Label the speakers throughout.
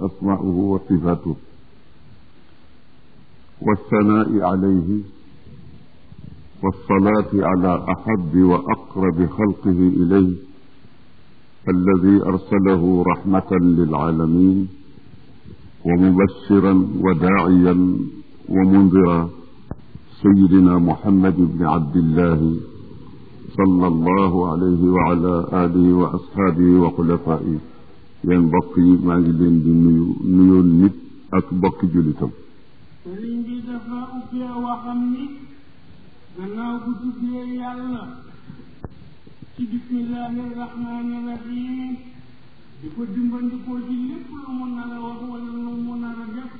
Speaker 1: أسماؤه وصفاته والثناء عليه والصلاة على أحب وأقرب خلقه إليه الذي أرسله رحمة للعالمين ومبشرا وداعيا ومنذرا سيدنا محمد بن عبد الله صلى الله عليه وعلى آله وأصحابه وخلفائه yéen mbokk yi maa ngi leen di nuyu nuyoon nit ak mbokki jullitam
Speaker 2: sëriñ bi dafa ubbee waxam ni gannaaw bu tuddee yàlla ci bismillahi rahmaani rahim di ko dimbandikoo ci lépp lu mu nar a wax wala lu mu nar a def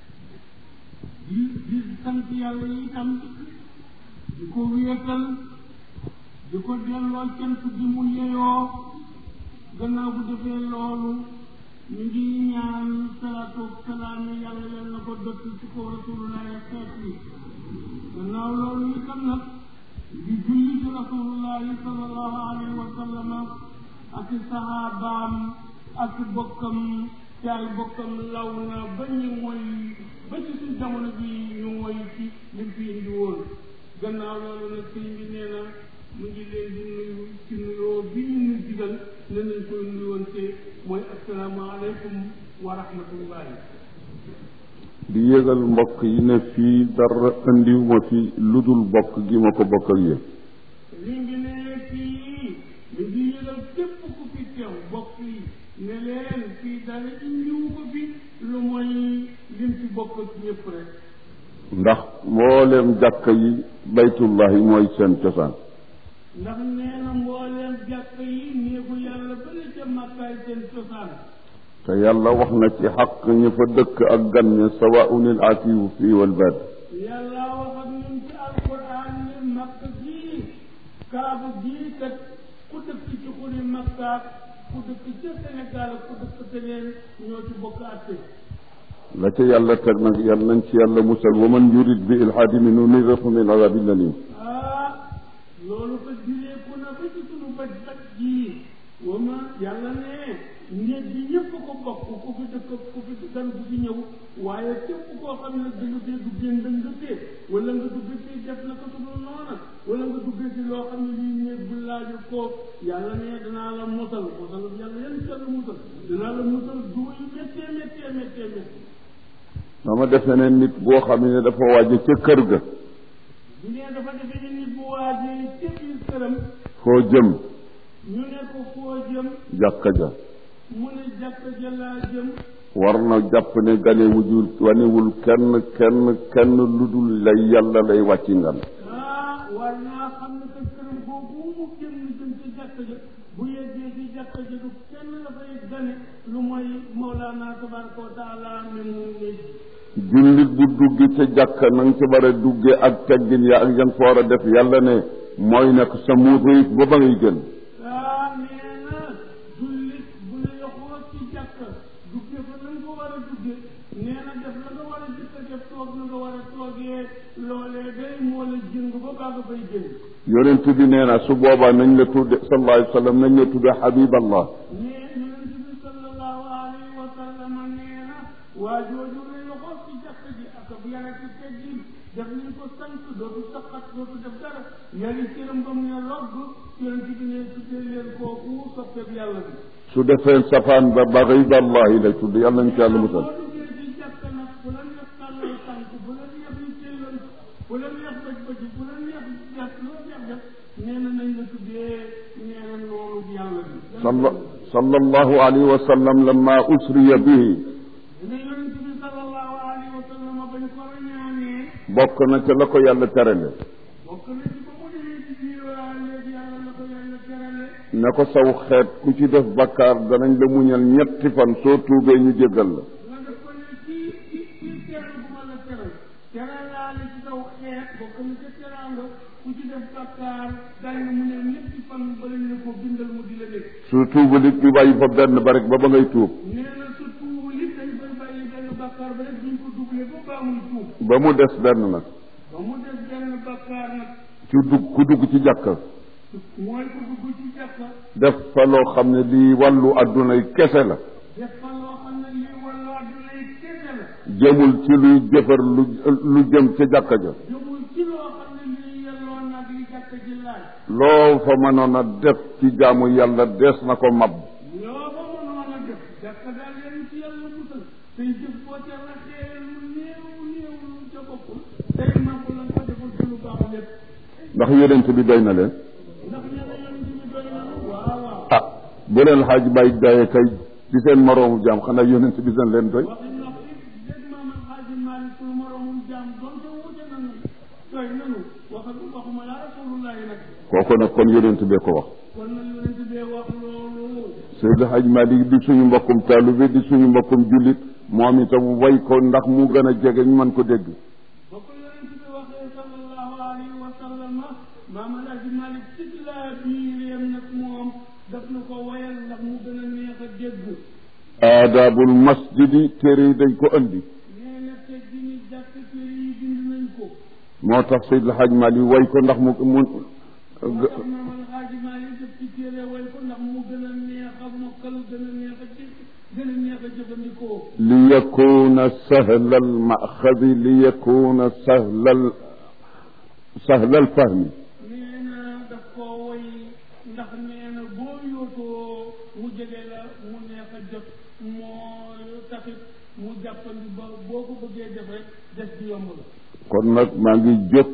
Speaker 2: di di sant yàlla itam di ko wéetal di ko delloo cant gi mu yeyoo gannaaw bu defee loolu ñu ngi ñaan salaatu salaam yàlla yal na ko dëkk ci kaw rasulullahi ak xeet yi gannaaw loolu itam nag di julli ci rasulullahi sallallahu alayhi wa sallam ak sahabaam ak bokkam ci ay bokkam law na ba ñu mooy ba ci suñ jamono bi ñu mooy ci lim fi indi woon gannaaw loolu nag sëñ bi nee na mu ngi leen di nuyu ci nuyoo bi ñu ñu digal ne nañ koy nuyoonte mooy asalaamaaleykum wa rahmatullahi
Speaker 1: di yëgal mbokk yi ne fii dara andiwuma fi lu dul bokk gi ma ko bokk ak yéen
Speaker 2: li ngi ne fii mi ngi yëgal képp ku fi teew bokk yi ne leen fii dara indiwu ko fi lu mooy lim fi bokk ci ñëpp rek
Speaker 1: ndax mbooleem jàkka yi baytullahi mooy seen cosaan
Speaker 2: ndax nee na mbooleem jàkk yi néegu yàlla bële ca màkkaay seen cosaan
Speaker 1: te yàlla wax na ci xaq ña fa dëkk ak gan ña sawaun il aakifu fii wal baad
Speaker 2: yàlla wax ak ñun ci alquran ne makk gii kaaba gii kat ku dëkk ci xuri makkaat ku dëkk ca Sénégal ku dëkk feneen ñoo ci bokk atte
Speaker 1: la ca yàlla teg nag yàlla nañ ci yàlla musal wa man yurid bi ilhaadi min nuniqhu min adabin alim
Speaker 2: ah loolu ko direeku na ba ci sunu bët bët jii wa ma yàlla ne néeg bi ñëpp ko bokk ku fi dëkk ku fi gan ku fi ñëw waaye képp koo xam ne da nga fee duggee ndëngëtee wala nga dugg fii def na ko sudul noona wala nga duggee ci loo xam ne lii néeg bu laaju ko yàlla ne danaa la mosal mosal yàlla yan ci yàlla musal danaa la musal duma yu méttee méttee méttee méttee
Speaker 1: dama defe ne nit boo xam ne dafa waaje ca kër ga
Speaker 2: bu nee dafa defe ni nit bu waajee ca biir këram
Speaker 1: foo jëm
Speaker 2: ñu ne ko foo jëm
Speaker 1: jàkka ja
Speaker 2: mu ne jàkk ja laa jëm
Speaker 1: war na jàpp ne ganewujul wanewul kenn kenn kenn lu dul lay yàlla lay wàcci ngan
Speaker 2: ah war naa xam ne que këram boobu mu génn jëm ci jàkk ja bu yeggee ci jàkk ja du kenn la fay gane lu mooy Mawlana tabaraka wa taala ne mu ne
Speaker 1: jullit bu duggi ca jàkka na nga ca war a dugge ak teggin ya ak yan fa war a def yàlla ne mooy nekk sa muut ba ba ngay gën
Speaker 2: ah nee na jullit bu la yoxoo ci jàkk dugge fa na nga ko war a dugge nee na def la nga war a jëkk a def toog na nga war a toogee loolee day moo la jëng ba baa nga fay jëng
Speaker 1: yonent bi nee na su boobaa nañ la tudde sallallahu alayhi wa sallam nañ la tudde habiballah
Speaker 2: nee yonent bi sallallahu alayhi wa sallam nee na waa jooju la yoxoo ci jàkk ji ak ab yara ci teggin def nañ ko sant dootu saqat dootu def dara yari cëram ba mu ne logg yonent bi ne tuddee leen kooku soppeeb yàlla bi
Speaker 1: su defee safaan ba baxidallahi lay tudd yàlla nañ ci yàlla musal
Speaker 2: boo duggee ci jàkk nag bu la neex tàllal tànk bu la neex yi téeloon bu la neex bëj bëj bu la neex def loo neex def nee na nañ la tuddee nee na noonu yàlla bi
Speaker 1: salla sallallahu alayhi wa sallam lamma usriya bihi
Speaker 2: dina yonent bi sallallahu alayhi wa sallam bañ ko rañaanee
Speaker 1: bokk na ca la ko yàlla terale
Speaker 2: bokk na ci ba mu demee ci biir léegi yàlla la ko yàlla terale
Speaker 1: ne ko saw xeet ku ci def bakkaar danañ la muñal ñetti fan soo tuubee ñu jéggal la
Speaker 2: nga def ko ne ci ci ci teral bu ma la teral teralaale ci saw xeet bokk na ca teraanga ku ci def bakkaar dañ mu ne ñetti fan ba lañ la ko bindal mu di la nekk
Speaker 1: su tuubalit ñu bàyyi fa benn ba rek ba ba ngay tuub
Speaker 2: nee na su tuubu li dañ koy bàyyi benn bakkaar ba rek duñ ko doublé ba baa muy tuub
Speaker 1: ba mu des benn nag
Speaker 2: ba mu def benn bakkaar nag
Speaker 1: ci dugg ku dugg ci jàkka
Speaker 2: mooy ko dugg ci jàkka
Speaker 1: def fa loo xam ne lii wàllu addunay kese la
Speaker 2: def fa loo xam ne lii wàllu àdduna yi kese la
Speaker 1: jëmul ci luy jëfar lu lu jëm ca jàkka ja
Speaker 2: jëmul ci loo xam ne lii yelloo nag li jàkk ji laaj
Speaker 1: loo fa mënoon a def ci jaamu yàlla des na ko mab
Speaker 2: loo fa mënoon a def jàkk daal leen ci yàlla musal tey jëf boo ca raxee lu néew néew lu ca bokkul tey màgg la ko defal ci lu baax lépp
Speaker 1: ndax yonent bi doy na leen
Speaker 2: ndax ñeneen yonent bi doy na waaw waaw
Speaker 1: ah bu leen xaaj bay daye kay ci seen moroomu jaam xanaa yonent bi dañ leen doy
Speaker 2: waxi nox it dégg maam alxaaji Maalik pour moromum jaam donte wuute nanu doy nanu wax waxuma laa rasulullahi nag
Speaker 1: kooku nag kon yonent bee ko wax
Speaker 2: kon nag yonent bee wax loolu
Speaker 1: Seydi Haj Malik di suñu mbokkum taalibe di suñu mbokkum jullit moom itam way ko ndax mu gën a jege ñu mën ko dégg
Speaker 2: ba ko yonent bi waxee sallallahu alayhi wa sallam maam alxaaji Maalik ci laa biireem nag moom daf na ko wayal ndax mu gën a neex a dégg
Speaker 1: aadaabul masjidi téere yi dañ ko andi
Speaker 2: nee na te gi ñu jàkk téere yi bind nañ ko
Speaker 1: moo tax Seydi Haj Malik way ko ndax mu mu
Speaker 2: moo tax maam alxaaji Maalik def ci téere way ko ndax mu gën a neex a mokkal gën a neex a dégg gën a neex a jëfandikoo
Speaker 1: li yakuna sahla al maxadi li yakuna sahla al sahla al fahmi
Speaker 2: nee na daf koo woy ndax nee na boo yootoo mu jege la mu neex a jot moo taxit mu jàppandi ba boo ko bëggee def rek des di yomb la
Speaker 1: kon nag maa ngi jóg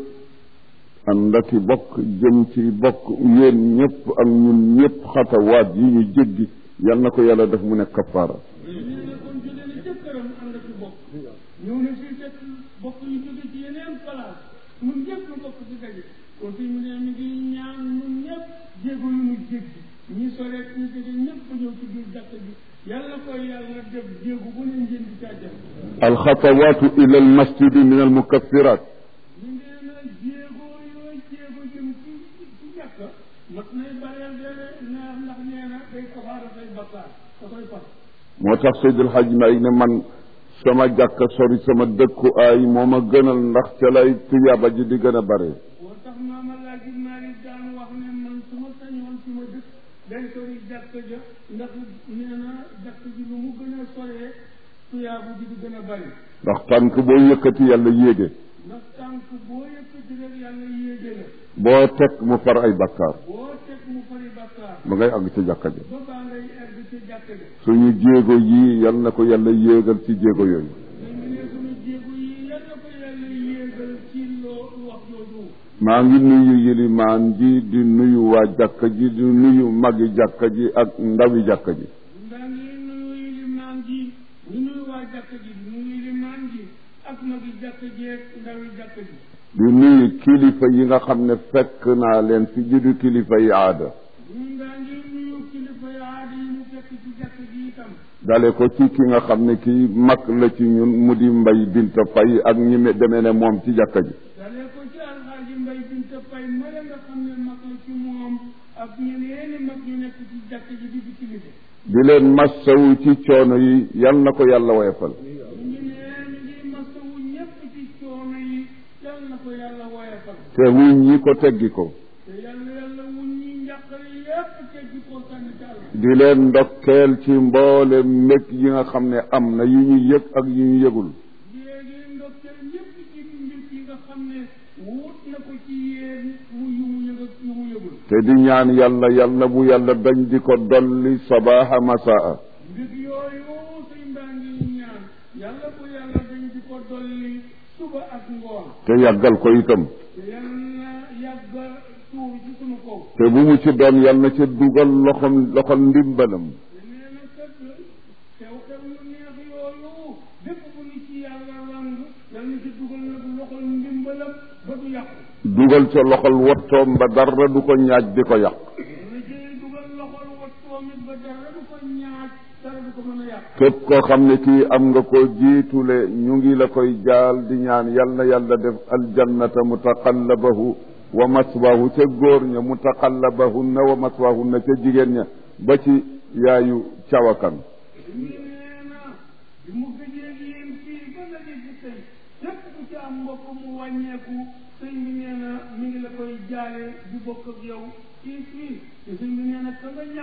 Speaker 1: ànd ak i bokk jëm ci bokk yéen ñëpp ak ñun ñëpp xatawaat yi ñu jéggi yal na ko yàlla def mu nekk kafaara
Speaker 2: nee na kon jóge na jëkkëram ànd ak bokk ñëw na fii fekk bokk yu jóge ci yeneen place ñun ñëpp ñu bokk ci daje kon fi mu ne mi ngi ñaan ñun ñëpp jéego yu ñu jéggi ñi soreet ñu jóge ñëpp ba ñëw ci biir jàkk bi yàlla koy yàlla def jéego bu ne ngeen di càjjal
Speaker 1: alxatawaatu ila al masjidi min al mukaffirat
Speaker 2: ñu nee na jéego yooyu jéego jëm ci ci jàkk mat nay bareel de neex ndax nee na day kafaara say bakkaar da koy far
Speaker 1: moo tax Seydil Hajj Maalik ne man sama jàkka sori sama dëkku ay moo ma gënal ndax ca lay tuyaaba ji di gën a bare
Speaker 2: moo tax maama laaji Maalik daan wax ne man su ma sañoon su ma dëkk day sori jàkk ja ndax nee na jàkk ji lu mu gën a soree tuyaabu ji di gën a bari
Speaker 1: ndax tànk boo yëkkati yàlla yéege
Speaker 2: ndax tànk boo yëkkati rek yàlla yéege la
Speaker 1: boo teg mu far ay bakkaar
Speaker 2: boo teg mu fari bakkaar
Speaker 1: ba ngay àgg ca jàkka ja
Speaker 2: ba baa ngay egg ci jàkk ja
Speaker 1: suñu jéego yii yal na ko yàlla yéegal ci jéego yooyu
Speaker 2: dañu ne suñu jéego yi yàlla ko yàlla yéegal ci loo wax jooju
Speaker 1: maa ngi nuyu yilimaan ji di nuyu waa jàkka ji di nuyu magi jàkka ji ak ndawi jàkka ji
Speaker 2: ndaa ngi nuyu limaan ji ñu nuyu waa jàkk ji di nuyu limaan ji ak magi jàkk ji ak ndawi jàkk ji
Speaker 1: di nuyu kilifa yi nga xam ne fekk naa leen fi juddu kilifa yi aada
Speaker 2: ñun daa ngi nuyu kilifa yi aada yi ñu fekk ci jàkk ji itam
Speaker 1: dale ko ci ki nga xam ne kii mag la ci ñun mu di mbay binta fay ak ñi me demee ne moom ci jàkka ji
Speaker 2: dalee ko ci alxaaji mbay binta fay mala nga xam ne mag la ci moom ak ñeneeni mag ñu nekk ci jàkk ji di di kilifa
Speaker 1: di leen massawu ci coono yi yal na ko yàlla woyofal
Speaker 2: ñu ngi ne mi ngi masawu ñépp ci coono yi yal na ko yàlla woyafal
Speaker 1: te wuñ ñi ko teggi ko
Speaker 2: te yàlla yàlla wuñ ñi njàqare yépp teggi ko sànni ci àll
Speaker 1: di leen ndokkeel ci mboole mbég yi nga xam ne am na yu ñu yëg ak yu ñu yëgul
Speaker 2: léegi ndokkeel ñépp ci mbir yi nga xam ne wut na ko ci yéen mu yu mu yëg ak yu mu yëgul
Speaker 1: te di ñaan yàlla yàlla bu yàlla dañ di ko dolli sabaaxa masaa
Speaker 2: mbir yooyu suñ mbaa ngi ñaan yàlla bu yàlla dañ di ko dolli suba ak ngoon
Speaker 1: te yàggal ko itam
Speaker 2: te yal na yàgg tuur ci sunu kaw
Speaker 1: te bu mu ci doon yàlla na ca dugal loxom loxol ndimbalam
Speaker 2: te nee na kat xew xew yu neex yooyu bépp bu ñu ci yàlla ràng yal na ci dugal nag loxol ndimbalam ba du yàqu
Speaker 1: dugal ca loxol wattoom ba dara du ko ñaaj di ko yàq
Speaker 2: na ci dugal loxol wattoom it ba dara du ko ñaaj dara du ko mën a yàq
Speaker 1: képp koo xam ne kii am nga ko jiitule ñu ngi la koy jaal di ñaan yal na yàlla def aljannata mutaqallabahu wa maswahu ca góor ña mutaqallabahunna wa maswahunna ca jigéen ña ba ci yaayu cawakan
Speaker 2: ñu nee na bi mu gëjee yéen fii ba nga ci tey lépp ku ci am mbokk mu wàññeeku sëñ bi nee na mi ngi la koy jaale di bokk ak yow fii fii te sëñ bi nee na ka nga ñàkk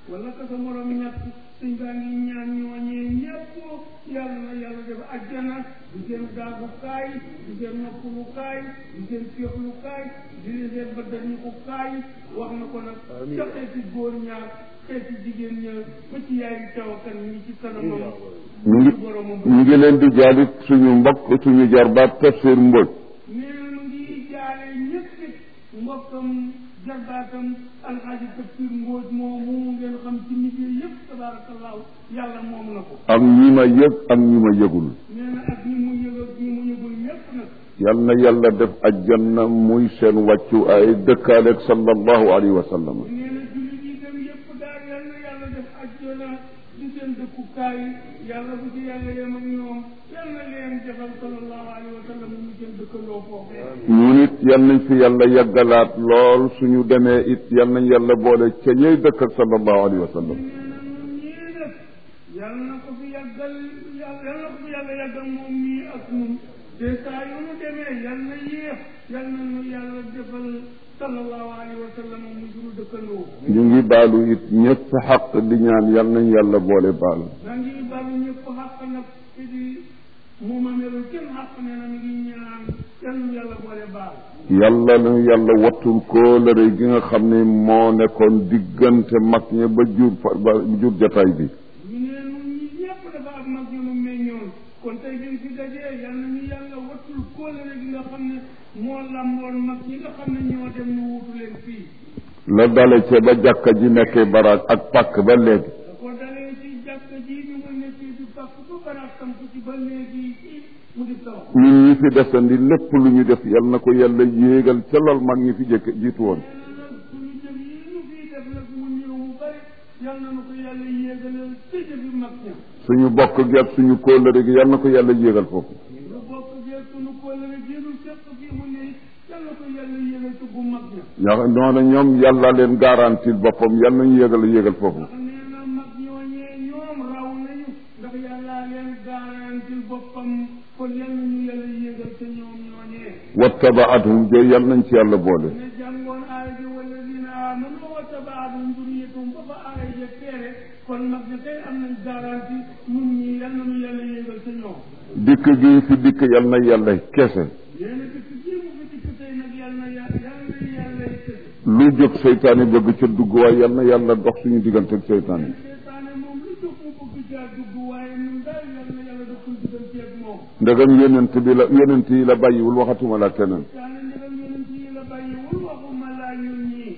Speaker 2: wala ka sa morom ñett suñ baa ngi ñaan ñooñee ñëpp yàlla na yàlla def ajjana di seen daagukaay di seen noppalukaay di seen féexlukaay di seen bëddanikukaay wax na ko nag ca xeeti góor ñaar xeeti jigéen ñaar ba ci yaay tawakan ñi ci kanamam
Speaker 1: ñu ngi ñu ngi leen di jaalit suñu mbokk suñu jarbaat tafsir mboj
Speaker 2: nee na mu ngi jaale ñëpp it mbokkam jarbaatam alxaaji tafsir mbóoj moomu ngeen xam ci liggéey yëpp tabaarakallaahu yàlla moom na ko
Speaker 1: ak ñi ma yëg ak ñi ma yëgul
Speaker 2: nee na ak ñi mu yëg ak ñi mu yëgul ñëpp nag
Speaker 1: yal na yàlla def ajjanna muy seen wàccu ay dëkkaaleeg sallallahu alayhi wa sallam
Speaker 2: nee na jullit yi dem yëpp daal yal na yàlla def ajjana di seen dëkkukaay yàlla bu ci yàlla yem ak ñoom yal na leen defal sallallahu alayhi wa sallam ñu seen dëkkandoo foofee
Speaker 1: ñu nit yal nañ fi yàlla yàggalaat lool suñu demee it yal nañ yàlla boole ca ñey dëkk ak sallallahu alayhi wa sallam
Speaker 2: nee na ñun ñii nag yal na ko fi yàggal yal yal na ko fi yàlla yàggal moom mii ak ñun te saa yu nu demee yal na yéex yal na nu yàlla defal sallallahu alayhi wa sallam mu suñu dëkkandoo
Speaker 1: ñu ngi baalu it ñëpp xaq di ñaan yal nañ yàlla boole baal
Speaker 2: maa ngi balu ñëpp xàq nag ci di mu ma melul kenn xàq nee na mi ngi ñaan yal na yàlla boole baal
Speaker 1: yàlla na yàlla wattul kóolëre gi nga xam ne moo nekkoon diggante mag ña ba jur fa ba jur jataay bi
Speaker 2: ñu ne ñun ñi ñëpp dafa am mag ñu nu meññoon kon tey biñ fi dajee yal na ñu yàlla wattul kóolare gi nga xam ne moo lamboon mag ñi nga xam ne ñoo dem ñu wutu leen fii
Speaker 1: la dale ca ba jàkka ji nekkee baraag ak pàkk ba léegi
Speaker 2: da ko dalee ci jàkk ji ñu nga nekkee di pàkk ba baraag samp ci ba léegi ci mu di taw
Speaker 1: ñun ñi fi desandi lépp lu ñu def yal na ko yàlla yéegal ca lool mag ñi fi jëkk jiitu woon
Speaker 2: nee na nag suñu jëf yi ñu fii def nag mu ñëw mu bari yal na nu ko yàlla yéegalal ci jëfi mag ña
Speaker 1: suñu bokk gi ak suñu kóolëre gi yal na ko yàlla yéegal foofu
Speaker 2: lu bokk gee suñu kóolare gi nu seq fii mu ne yal na ko yàlla yéegal ci bu mag ña
Speaker 1: yaa noonu ñoom yàlla leen garantil boppam yal nañu yéegal yéegal foofu
Speaker 2: ndax nee na mag ñooñee ñoom raw nañu ndax yàllaa leen garantil boppam kon yal nañu yàlla yéegal te ñoom ñooñee
Speaker 1: wattabaathum jooy yal nañ ci yàlla boole
Speaker 2: ne jàngoon aaya ji walladina amanu wa tabaatuhum duriyatuhum ba fa aaya ja teere kon mag ña tey am nañ garanti ñun ñii yal nañu yàlla yéegal te ñoom
Speaker 1: dikk gi fi dikk yal na yàlla kese
Speaker 2: nee na dëkk jii mu fi dikk tey nag yal na yàlla yal na yàlla tëdd
Speaker 1: lu jóg seytaane bëgg ca dugg waaye yal na yàlla dox suñu diggante ak seytaane
Speaker 2: seetaane moom lu jóg mu bëgg caa dugg waaye ñun daal yal na yàlla def suñu diggante ak moom
Speaker 1: ndegam yonent bi la yonent yi la bàyyiwul waxatuma la keneen
Speaker 2: daane ndegam yonent yi la bàyyiwul waxuma laa ñun ñii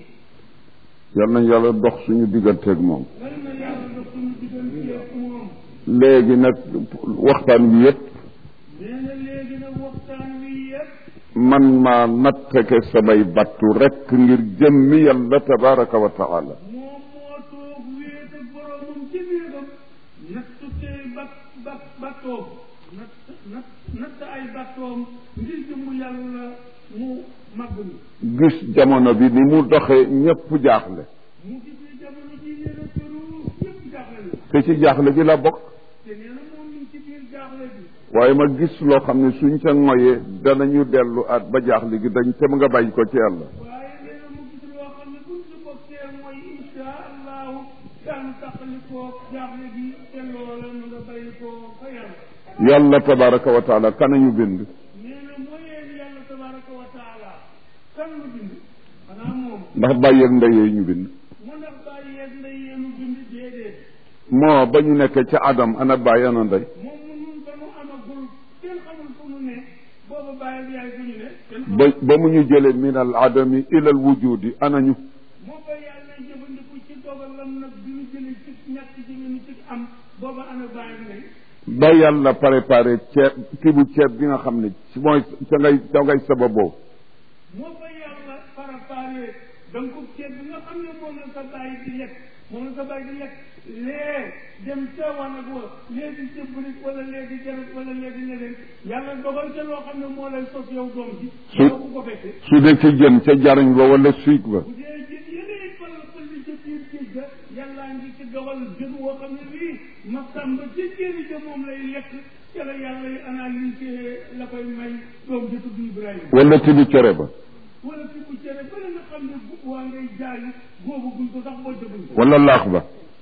Speaker 1: yal na yàlla dox suñu diggante ak moom
Speaker 2: yal na yàlla def suñu diggante ak moom
Speaker 1: léegi nag waxtaan wi yëpp
Speaker 2: nee na léegi nag waxtaan wi yëpp
Speaker 1: man maa nattake samay battu rekk ngir jëmmi yàlla tabaraka wa taala
Speaker 2: moom moo toog wéet ak boromam ci biiram natt tey bat bat battoom natt natt natt ay battoom ngir jëmmu yàlla mu màgg mi
Speaker 1: gis jamono bi ni mu doxee ñépp jaaxle
Speaker 2: mu gis ne jamono ji nee na këru yëpp jaaxle na
Speaker 1: te ci jaaxle gi la bokk
Speaker 2: te nee na moom ñu ngi ci biir jaaxle bi
Speaker 1: waaye ma gis loo xam ne suñ ca ngoyee danañu dellu at ba jaaxle gi dañ te mu nga bàyyi ko ci yàlla
Speaker 2: waaye nee na mu gis loo xam ne buñ ci bokkee mooy insha allahu daanu tàqalikoo jaaxle bi te loola mu nga bàyyi koo fa yàlla
Speaker 1: yàlla tabaraka wa taala kanañu bind
Speaker 2: nee na mooy yéen yàlla tabaraka wa taala kan lu bind xanaa moom
Speaker 1: ndax bàyyeeg ndeyee ñu bind
Speaker 2: mu ndax bàyyi yeeg ndey yeenu bind déedéet
Speaker 1: moo ba ñu nekkee ca adam ana bàyyi ana ndey
Speaker 2: moom mu nun ba nu amagul kenn xamul fu nu ne booba bàyyi bi yaay fu ñu ne kenn
Speaker 1: ba
Speaker 2: xamul
Speaker 1: ba mu ñu jëlee min al adami ila al wujudi anañu
Speaker 2: moo ba yàlla jëfandiku ci dogalam nag bi ñu jëlee ci ñàkk ci ñu ci am booba ana bàyyi ndey
Speaker 1: ba yàlla préparé ceeb kii bu ceeb bi nga xam ne ci mooy ca ngay ca ngay sababoo
Speaker 2: moo fa yàlla préparé da nga ko ceeb bi nga xam ne moom la sa bàyyi di lekk moom la sa bàyyi di lekk lee dem ca wanag wa lee di cëbrik wala lee di jarat wala lee di leneen yàlla dogal ca loo xam ne moo lay sos yow doom ji
Speaker 1: Su-
Speaker 2: yow ku ko fekkee
Speaker 1: su dee ci jën ca jariñ ba wala suig ba
Speaker 2: bu dee jën yeneen fal fëlli ca biir géej ga yàllaa ngi ci dogal jën woo xam ne bii ma sàmba ca jéeri ja moom lay lekk ca la yàlla yi analysé la koy may doom ji tudd Ibrahima
Speaker 1: wala tibi cere ba
Speaker 2: wala fi bu cere ba nga xam ne bu waa ngay jaay góobu guñ ko sax boo jëguñ ko
Speaker 1: wala laax ba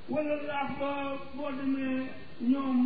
Speaker 2: wala laax ba boo demee ñoom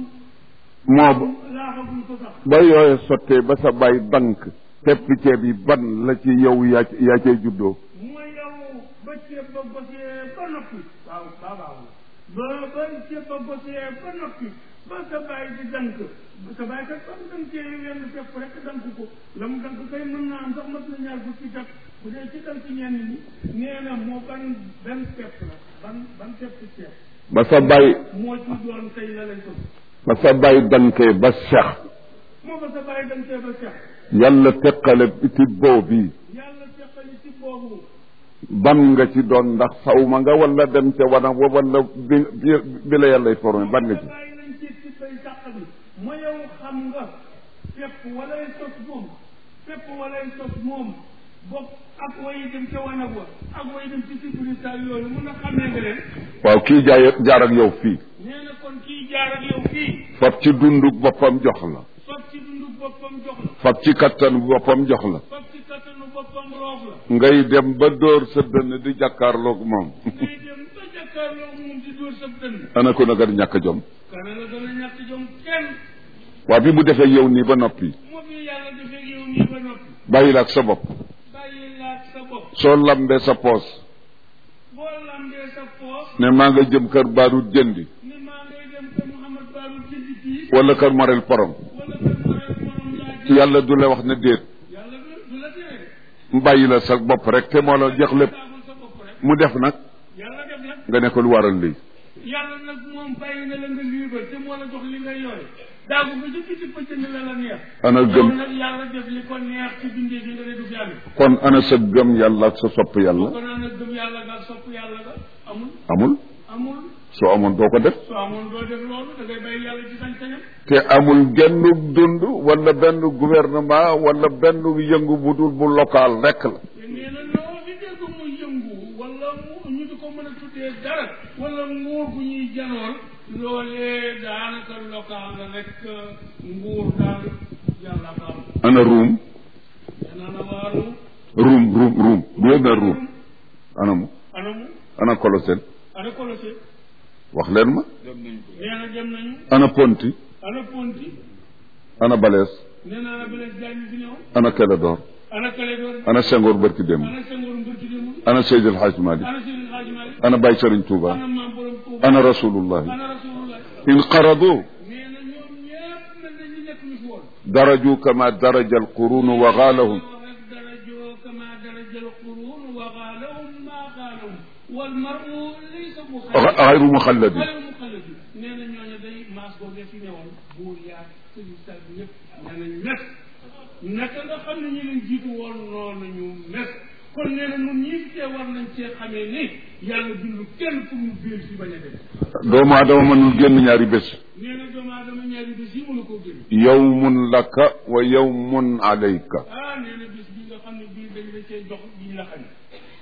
Speaker 1: moo
Speaker 2: laaxaguñ ko sax
Speaker 1: ba yooye sottee ba sa bàyyi dank tepp ceeb yi ban la ci yow yaa yaa cay juddoo
Speaker 2: mooy yow ba ceeb ba gosee ba noppi waaw waaw waaw ba ba ceeb ba gosee ba noppi ba sa bàyyi di dank sa bàyyi kat ba mu dankee wenn tepp rek dank ko la mu dank kay mën naa am sax mat na ñaar fukki tepp bu dee ci dank ñenn ñi nee na moo ban ban tepp la ban ban tepp ceeb
Speaker 1: ba sa bàyyi
Speaker 2: moo ci doon tey la lay sos
Speaker 1: ba sa bàyyi dankee ba sex
Speaker 2: moo ba sa bàyyi dankee ba sex
Speaker 1: yàlla teqale ci boobu bi
Speaker 2: yàlla teqali ci boobu
Speaker 1: ban nga ci doon ndax saw ma nga wala dem ca wana wa wala bi bi bi la yàllay formé ban nga ci
Speaker 2: bàyyi nañ ci ci bay sàq bi ma yow xam nga fépp walay sos moom fépp walay sos moom bokk ak way dem ca wanag wa ak way dem ci sécurité yooyu mun a xamee nga leen
Speaker 1: waaw kii jaay jaar ak yow fii
Speaker 2: nee na kon kii jaar ak yow fii
Speaker 1: fab ci dundug boppam jox la
Speaker 2: fab ci dundu boppam jox la
Speaker 1: fab ci kattanu boppam jox la
Speaker 2: fab ci kattanu boppam roof la
Speaker 1: ngay dem ba dóor sa dënn di jàkkaarloog moom
Speaker 2: ngay dem ba jàkkaarloo moom di dóor sa dënn
Speaker 1: ana ko nag a ñàkk jom
Speaker 2: kana la gën a ñàkk jom kenn
Speaker 1: waa bi mu defee yow nii ba noppi
Speaker 2: moo fi yàlla defee yow nii ba noppi
Speaker 1: bàyyi la ak sa bopp
Speaker 2: bàyyi laat sa bopp
Speaker 1: soo lambee sa poos
Speaker 2: boo lambee sa poos
Speaker 1: ne maa nga jëm kër baarut jëndi
Speaker 2: ni maa ngay dem kër Mouhamad Babou jëndi kii
Speaker 1: wala kër Morel Porom
Speaker 2: wala kër Morel borom laa jënd
Speaker 1: yàlla du la wax ne déet
Speaker 2: yàlla du du la tere
Speaker 1: mu bàyyi la sa bopp rek te moo la jeex lépp
Speaker 2: daagul sa bopp rek
Speaker 1: mu def nag
Speaker 2: yàlla def nag
Speaker 1: nga ne ko lu waral lii
Speaker 2: yàlla nag moom bàyyi na la nga libre te moo la jox li nga yore daagu nga jëkk ci pëcc ni la la neex
Speaker 1: ana
Speaker 2: yow
Speaker 1: gëm
Speaker 2: nag yàlla def li ko neex ci bindee bi nga ne du fi amee
Speaker 1: kon ana sa gëm yàlla ak sa sopp yàlla
Speaker 2: boo ko naan nag gëm yàlla nga sopp yàlla nga amul
Speaker 1: amul
Speaker 2: amul
Speaker 1: soo amoon doo ko def
Speaker 2: soo amoon doo def loolu da ngay bàyyi yàlla ci sañ-sañam
Speaker 1: te amul genn dund wala benn gouvernement wala benn yëngu bu dul bu local rek la
Speaker 2: te nee na loo fi dégg mu yëngu wala mu ñu di ko mën a tuddee dara wala nguur bu ñuy janool loolee daanaka local la rek nguur daal yàlla baal
Speaker 1: ana ruum
Speaker 2: dana la waaru
Speaker 1: ruum ruum ruum gouverneur ruum ana mu
Speaker 2: anamu
Speaker 1: ana Colosène
Speaker 2: ana Colosé
Speaker 1: wax leen ma
Speaker 2: nee na dem nañu
Speaker 1: ana Ponti
Speaker 2: ana Ponti
Speaker 1: ana Balès
Speaker 2: nee naa la Blaise Diagne fi ñëw
Speaker 1: ana Clédor
Speaker 2: ana Clédor
Speaker 1: ana Senghor barki démb
Speaker 2: ana Senghor Mbirki démb
Speaker 1: ana Seydil Hadj Malick
Speaker 2: ana Serigne Hadji Malick
Speaker 1: ana Baye Serigne Touba
Speaker 2: ana Maam Borom Touba
Speaker 1: ana Rasulullah
Speaker 2: ana Rasulullah
Speaker 1: in qaradu
Speaker 2: nee na ñoom ñëpp mel na ñu nekk ñu fi woon
Speaker 1: daraju kama daraja alqurun wa gaalahum
Speaker 2: درجوا كما درج القرون وغالهم ما غالهم والمرء ليس مخلد
Speaker 1: غayru muxalladi
Speaker 2: غير مخلد nee na ñooñu day maas boobu fi newoon buur yaa sëriñ sal bi ñëpp nee nañ mes naka nga xam ne ñu leen jiitu woon noonu ñu mes kon nee na ñun ñii fi tee war nañ cee xamee ni yàlla bindu kenn pour ñu biir fi bañ a dem
Speaker 1: doomu aadama mënul génn ñaari bés
Speaker 2: nee na doomu aadama ñaari bés yi mënu koo génn
Speaker 1: yawmun laka wa yawmun alayka
Speaker 2: ah nee na bis bi nga xam ne bii dañ la cee jox bi ñu la xañ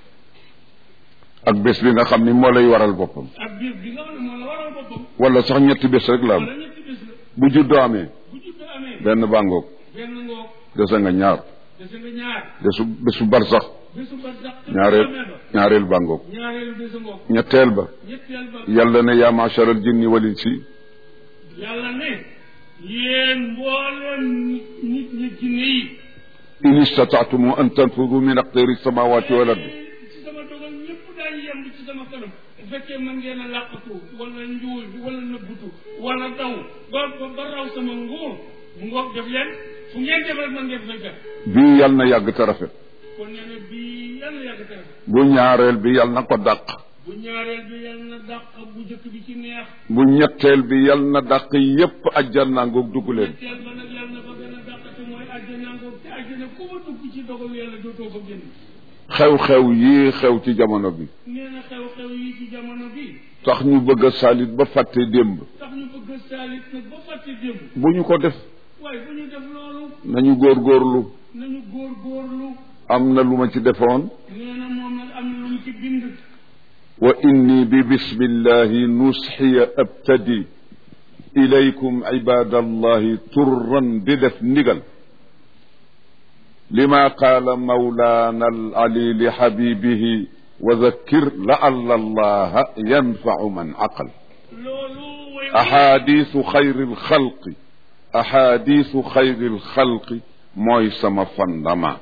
Speaker 1: ak bés bi nga xam ni moo lay waral boppam
Speaker 2: ak biir bi nga xam ne moo la waral boppam
Speaker 1: wala sax ñetti bés rek la am
Speaker 2: wala ñetti bés la
Speaker 1: bu juddoo amee
Speaker 2: bu judd amee
Speaker 1: benn bàngoog
Speaker 2: benn ngoog
Speaker 1: dese nga ñaar
Speaker 2: dese nga ñaar
Speaker 1: bésu bésu bar sax
Speaker 2: bésu ba sax
Speaker 1: ñaareel ñaareel bàngoog
Speaker 2: ñaareelu bésu ngoog
Speaker 1: ñetteel ba
Speaker 2: ñetteel ba
Speaker 1: yàlla ne yaa maachar al jinni wal insi
Speaker 2: yàlla ne yéen mbooleem nit nit ñi jinne yi
Speaker 1: in istataatum an tanfudu min aqtari samawati wal ardi
Speaker 2: ci sama dogal ñëpp daay yem ci sama kanam bu fekkee mën ngeen a làqatu wala njuul wala nëbbutu wala daw ba ba ba raw sama nguur mu ngoog def leen fu ngeen def rek mën ngeen fay fekk
Speaker 1: bii yàlla na yàgg te rafet
Speaker 2: kon nee na bii yàlla yàgg tere
Speaker 1: bu ñaareel bi yàlla na ko dàq
Speaker 2: bu ñaareel bi yàlla na dàq bu jëkk bi ci neex
Speaker 1: bu ñetteel bi yàlla na dàq yépp ajjana ngoog dugg leen
Speaker 2: ñetteel ba nag yàlla na fa gën a dàqate mooy àjjana ngoog te àjjana ku ma dugg ci dogal yàlla dootoo ko génn
Speaker 1: xew-xew yii xew ci jamono bi
Speaker 2: nee na xew-xew yi ci jamono bi
Speaker 1: tax ñu bëgg a saalit ba fàtte démb
Speaker 2: tax ñu bëgg a saalit nag ba fàtte démb
Speaker 1: bu ñu ko def
Speaker 2: waaye bu ñu def loolu
Speaker 1: nañu góorgóorlu
Speaker 2: nañu góor góorlu
Speaker 1: am na lu ma ci defoon
Speaker 2: nee na moom nag am na lu mu ci bind
Speaker 1: wa inni bi bismillahi nusxiya abtadi ilaykum ibadallahi turran di def ndigal lima qaala mawlaana al ali li xabibihi wa dakkir laalla allaha yanfau man aqal
Speaker 2: loolu way
Speaker 1: ahadisu xayri lxalqi ahadisu xayri lxalqi mooy sama fondement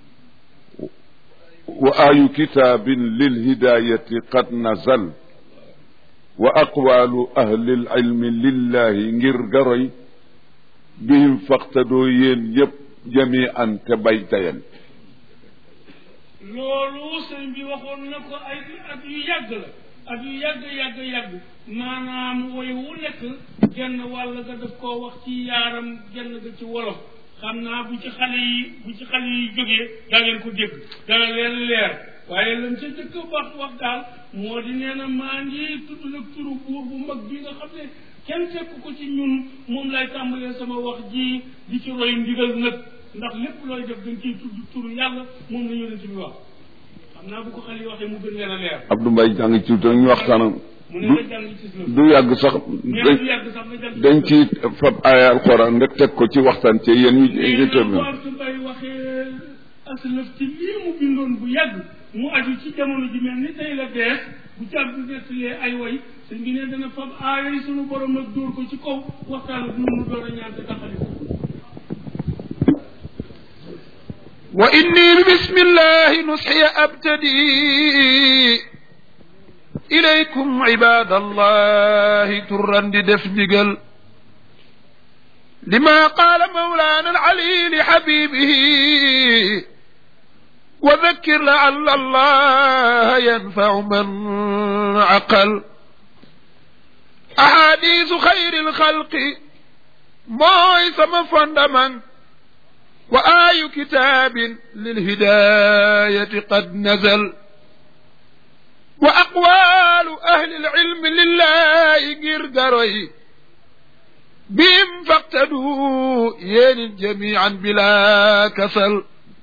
Speaker 1: wa ayu kitaabin lilhidayati qad nazal wa aqwalu ahli lilmi lillahi ngir garoy bihim faqtadoo yéen yëpp jamian te bay dayan
Speaker 2: loolu sëñ bi waxoon na ko ay at yu yàgg la at yu yàgg yàgg yàgg maanaam woy wu nekk genn wàll ga daf koo wax ci yaaram genn ga ci wolof xam naa bu ci xale yi bu ci xale yi jógee daa ngeen ko dégg dana leen leer waaye lan ca jëkk wax wax daal moo di nee na maa ngi tudd nag turu buur bu mag bi nga xam ne kenn fekk ko ci ñun moom lay tàmbalee sama wax ji di ci roy ndigal nag ndax lépp looy def dañ ciy tudd turu yàlla moom la yonent bi wax xam naa bu ko xale yi waxee mu gën leen a leer
Speaker 1: Abdou Mbaye jàng ci te ñu waxtaanam
Speaker 2: mu ne la jàng ci islam
Speaker 1: du yàgg sax
Speaker 2: nee na du yàgg sax na jàng
Speaker 1: dañ ci fab aaya alxuraan rek teg ko ci waxtaan ci yéen ñu ñu
Speaker 2: nee na
Speaker 1: tëdd
Speaker 2: bu Abdou Mbaye waxee aslëf ci lii mu bindoon bu yàgg mu aju ci jamono ji mel ni tey la bees bu ci Abdou nettalee ay way sëñ bi ne dana fab aaya yi sunu borom nag dóor ko ci kaw waxtaan ak ñun mu door a ñaan te taxali ko
Speaker 3: وإني بسم الله نصحي أبتدي إليكم عباد الله ترا دفدقل لما قال مولانا العلي لحبيبه وذكر لعل الله ينفع من عقل أحاديث خير الخلق مويس مفندمن وآي كتاب للهداية قد نزل وأقوال أهل العلم لله قرقري بهم فاقتدوا ين جميعا بلا كسل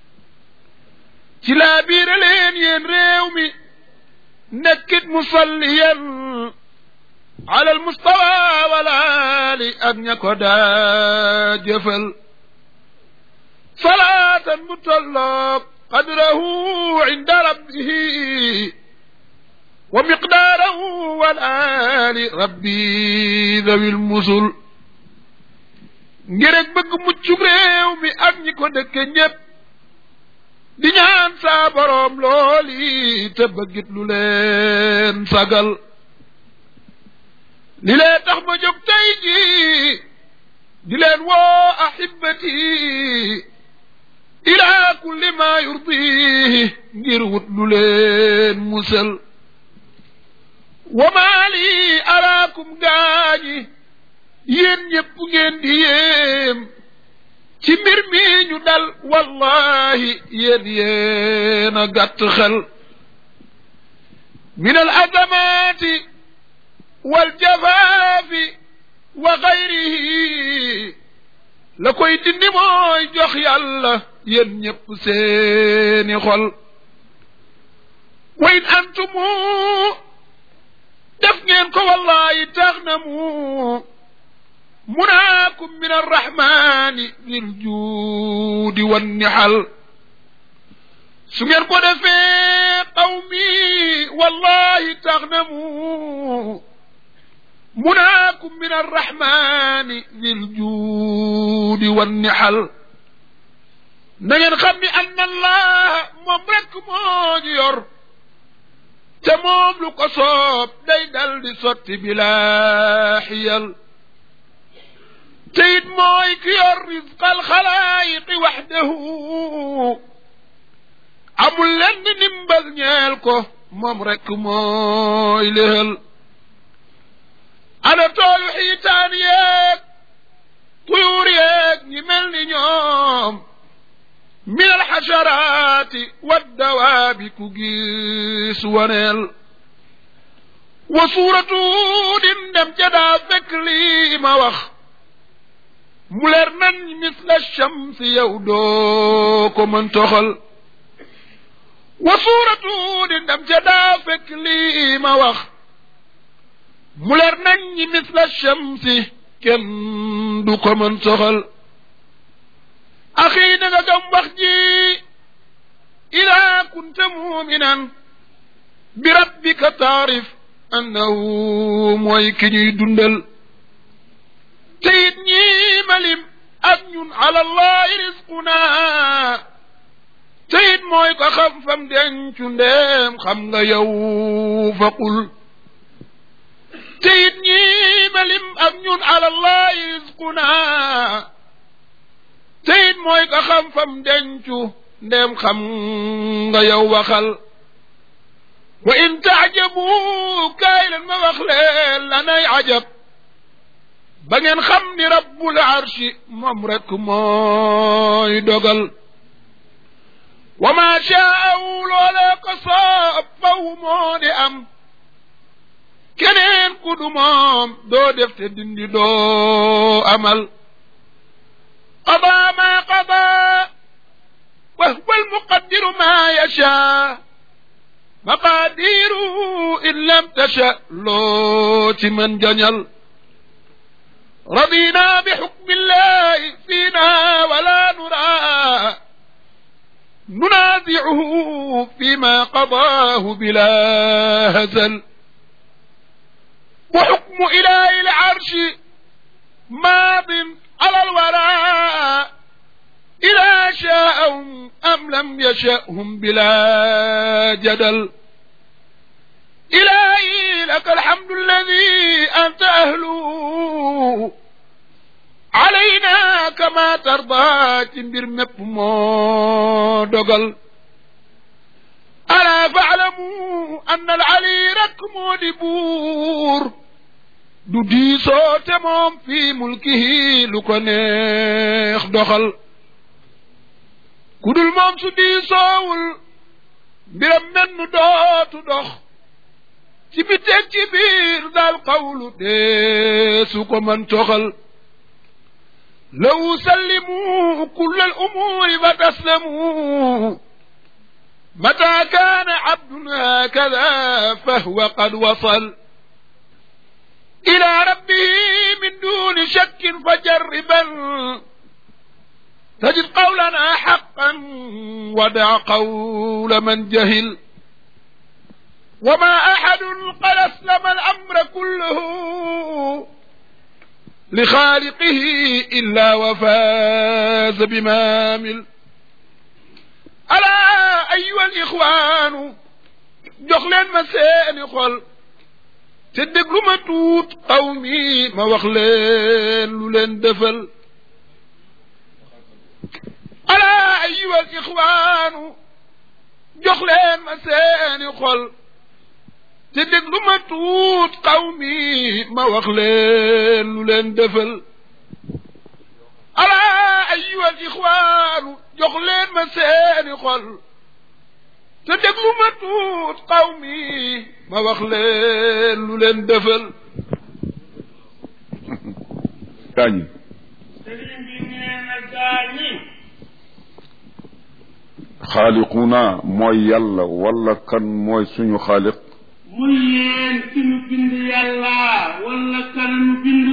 Speaker 3: كلا بير لين ين ريومي نكت مصليا على المستوى ولا لأن يكدا جفل صلاة مطلق قدره عند ربه ومقداره والآل ربي ذوي المسل ngir ak bëgg muccug réew mi ak ñi ko dëkke ñépp di ñaan saa boroom looli te bëggit lu leen sagal li lee tax ma jóg tey ji di leen woo ahibati ila kulli ma yurdihi ngir wut lu leen musal wa maa lii araakum gaañi yéen ñépp ngeen di yéem ci mbir mi ñu dal wallahi yéen yéen a gàtt xel min al azamaati wal jafaafi wa gayrihi la koy dindi mooy jox yàlla yéen ñépp seeni xol wa in antumu def ngeen ko wallahi tax na mu munaakum min arrahmani dil juudi wannihal su ngeen ko defee qawmi wallahi tax na mu munaakum min arrahmani dil juudi wannihal na ngeen xam ni ann allah moom rekk moo ñu yor te moom lu ko soob day dal di sotti bilaa xiyal te it mooy ki yor rizqal xalaayiqi waxdahu amul lenn ndimbal ñeel ko moom rekk mooy léhal ana toolu xiitaan yeeg tuyuur yeeg ñi mel ni ñoom min alxasharaati waddawaabi ku gis waneel wa suuratu din dem ca daa fekk lii ma wax mu leer nan misla shamsi yow doo ko mën toxal wa suuratu din dem ca daa fekk lii ma wax mu leer nan misla shamsi kenn du ko mën toxal axi na nga gam wax ji ila kunta muminan bi rabbika taarif annahu mooy ki ñuy dundal te it ñii malim ak ñun ala allahi risquna te it mooy ko xam fam dencu ndeem xam nga yow faqul te it ñii malim ak ñun ala allahi risquna te it mooy ko xam fam dencu ndeem xam nga yow waxal wa in taajabu kaay leen ma wax leen lanay ajab ba ngeen xam ni rabbul arshi moom rek mooy dogal wa ma shaawu loolee ko soob faw moo di am keneen ku du moom doo def te dindi doo amal qadaa ma qadaa wa huwa almuqaddiru ma yashaa maqaadiru in lam tasha loo ci mën jañal radina bi xukmi llahi fiina wala nura nunazicuhu fima qadaahu bila hazal wa xukmu ilahi alcarshi maadin ala alwara ila shaahum am lam yashahum bila jadal إلهي لك الحمد الذي أنت أهله علينا كما ترضى تنبر مبمو دقل ألا فاعلموا أن العلي ركم دبور du diisoo te moom fii mulkihi lu ko neex doxal ku dul moom su diisoowul mbiram menn dootu dox ci biteeg ci biir daal qawlu dee su ko man toxal law sallimu kulla al umuri fa taslamu mata kaana abdun hakada fahwa qad wasal ila rabbihi min duni shakkin fajarriban tajid qawlana haqqan wada qawla man jahil وما أحد قد أسلم الأمر كله لخالقه إلا وفاز بما عمل ألا أيها الإخوان jox leen ma seeni xol te déglu ma tuut xaw mi ma wax leen lu leen defal ألا أيها الإخوان jox leen ma seeni xol te déglu ma tuut xaw mi ma wax leen lu leen defal ala ayuha al ixwaanu jox leen ma seeni xol te déglu ma tuut xaw mi ma wax leen lu leen defal
Speaker 1: gaañi
Speaker 2: sëriñ bi nee na gaañi
Speaker 1: xaaliquna mooy yàlla wala kan mooy suñu xaaliq
Speaker 2: muy yéen ki nu bind yàlla wala kananu bind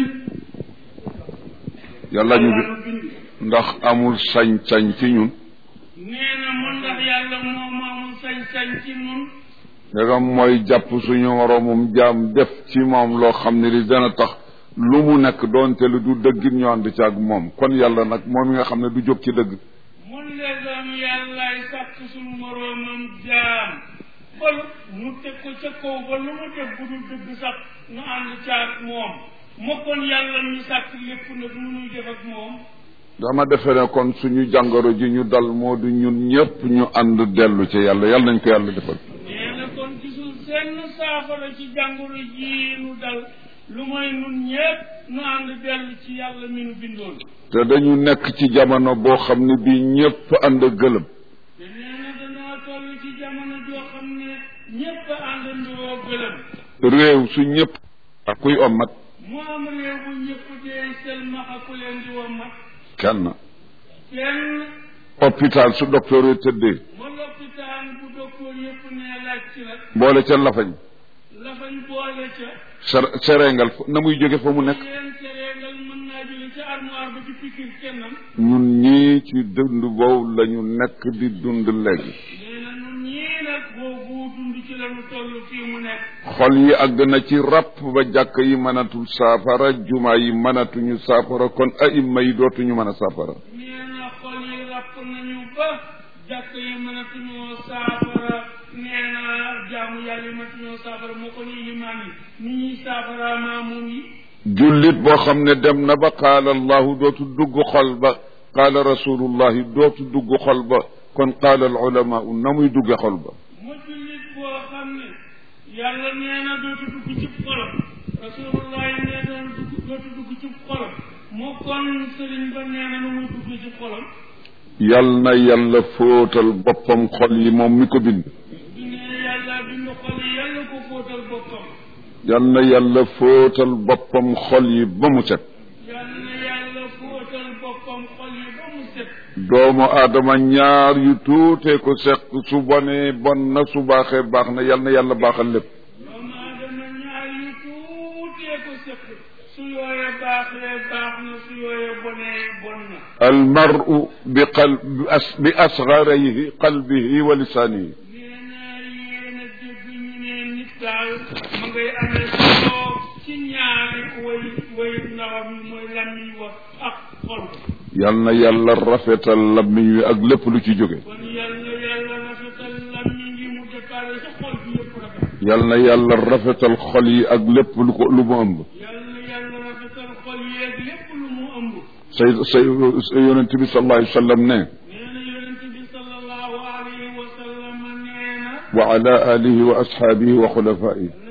Speaker 1: yàlla ñu bi
Speaker 2: kananu bind
Speaker 1: ndax amul sañ-sañ ci ñun
Speaker 2: nee na mu ndax yàlla moom amul sañ-sañ ci nun
Speaker 1: ndegam mooy jàpp suñu moroomum jaam def ci moom loo xam ne li dana tax lu mu nekk doonte lu du dëggit ñu ànd ci ak moom kon yàlla nag moom mi nga xam ne du jóg ci dëgg
Speaker 2: mun legam yàllaay sàkk suñu moroomam jaam ba mu teg ko ca kaw ba lu mu def bu dul dëgg sax nu ànd caag moom ma kon yàlla ñu sàkk lépp nag nu nuy def ak moom
Speaker 1: dama defe ne kon suñu jàngoro ji ñu dal moo du ñun ñëpp ñu ànd dellu ci yàlla yàlla nañ ko yàlla defal
Speaker 2: nee na kon gisul seen saafara ci jàngoro jii nu dal lu mooy nun ñépp nu ànd dellu ci yàlla mi nu bindoon
Speaker 1: te dañu nekk ci jamono boo xam ne bii ñëpp ànd gëlëm
Speaker 2: te nee na danoo toll ci jamono joo xam ne ñépp a àndandoo gëlëm
Speaker 1: réew su ñëpp ak kuy ommat
Speaker 2: mu am réew bu ñëpp dee selmaxa ku leen di wommat
Speaker 1: kenn
Speaker 2: kenn
Speaker 1: hôpital su docteur yi tëddee
Speaker 2: ma lopitaan bu docteur yëpp nee laaj ci la
Speaker 1: boole ca lafañ
Speaker 2: la fañ boole ca
Speaker 1: ser serengal fa- na muy jóge fa mu nekk
Speaker 2: leen cereegal mën naa jóge ca armoire ba ci pikir kennam
Speaker 1: ñun ñii ci dund boobu la ñu nekk di dund léegi
Speaker 2: nee na nun ñii nag nag boobu dund ci la ñu toll fii mu nekk
Speaker 1: xol yi àgg na ci ràpp ba jàkk yi mënatul saafara jumaa yi mënatuñu saafara kon aimma yi dootuñu mën a saafara
Speaker 2: nee na xol yi ràpp nañu ba jàkk yi mënatuñoo saafara nee na jaamu yàlla yi mënatuñoo saafara moo ko ni limaan yi ni ñuy saafara maamuum yi
Speaker 1: jullit boo xam ne dem na ba qaala allahu dootu dugg xol ba qaala rasulullahi dootu dugg xol ba kon qaala al ulamaau na muy dugge xol ba
Speaker 2: mu jullit boo xam ne yàlla nee na dootu dugg ci xolam rasulullah yi nee na dugg dootu dugg ci xolam moo kon sëriñ ba nee na nu muy dugg ci xolam
Speaker 1: yal na yàlla fóotal boppam xol yi moom mi ko bind
Speaker 2: di ne yàlla bindu xol yi yàlla ko fóotal boppam
Speaker 1: yal na yàlla fóotal boppam xol yi ba mu set
Speaker 2: yàlla na yàlla fóotal boppam xol yi ba mu set
Speaker 1: doomu aadama ñaar yu tuutee ko seq su bonee bon na su baaxee baax na yal na yàlla baaxal lépp
Speaker 2: doomu aadama ñaar yu tuutee ko sëkk su yooyee baaxee baax na su yooyee bonee bon na
Speaker 1: almaru bi qal bi as bi asgarayhi qalbihi wa lisaanihi
Speaker 2: nee na yéen a dégg ñu ne nit daal ma ngay amee solo ci ñaari way way ndawam yi mooy làmmiñ wa ak xol
Speaker 1: yal na yàlla rafetal lammiñ wi ak lépp lu ci jóge
Speaker 2: kon yàlla yàlla rafetal làmmiñ yi mu déparé sa xol bi yëpp rafet
Speaker 1: yal na yàlla rafetal xol yi ak lépp lu ko lu mu ëmb
Speaker 2: yàlla yàlla rafetal xol yi ak lépp lu mu ëmb
Speaker 1: say say yonente bi sallallahu alayhi wa sallam ne
Speaker 2: nee na yonente bi sallallahu alayhi wa sallam nee na
Speaker 1: wa ala alihi wa ashaabihi wa xulafaihi
Speaker 2: na